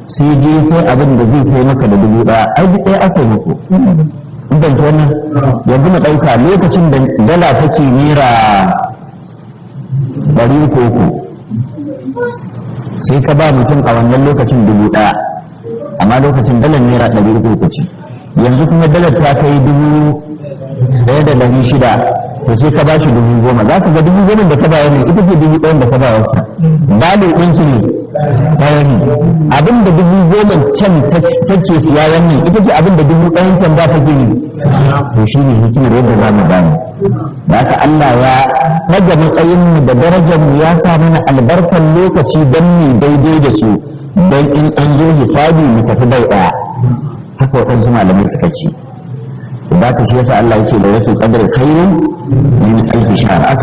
sai je sai abin da zai kai maka da dubu ɗaya ai duk ɗaya aka yi muku ban wannan yanzu mu ɗauka lokacin da dala take naira ɗari uku uku sai ka ba mutum a wannan lokacin dubu ɗaya amma lokacin dalar naira ɗari uku uku ce yanzu kuma dalar ta kai dubu ɗaya da ɗari shida to sai ka ba shi dubu goma za ka ga dubu goma da ka ba ne ita ce dubu ɗayan da ka ba wata balo ɗin su ne ɗaya ne abin da dubu goma can take siya wannan ita ce abin da dubu ɗayan can ba ta gini to shi ne hikimar yadda za mu gane da haka Allah ya daga matsayin mu da darajar mu ya sa mana albarkar lokaci don mu daidai da su don in an zo hisabi mu tafi bai ɗaya haka waɗansu malamai suka ce da ka shi yasa Allah ya ce da wasu qadar khairun min alfi shahr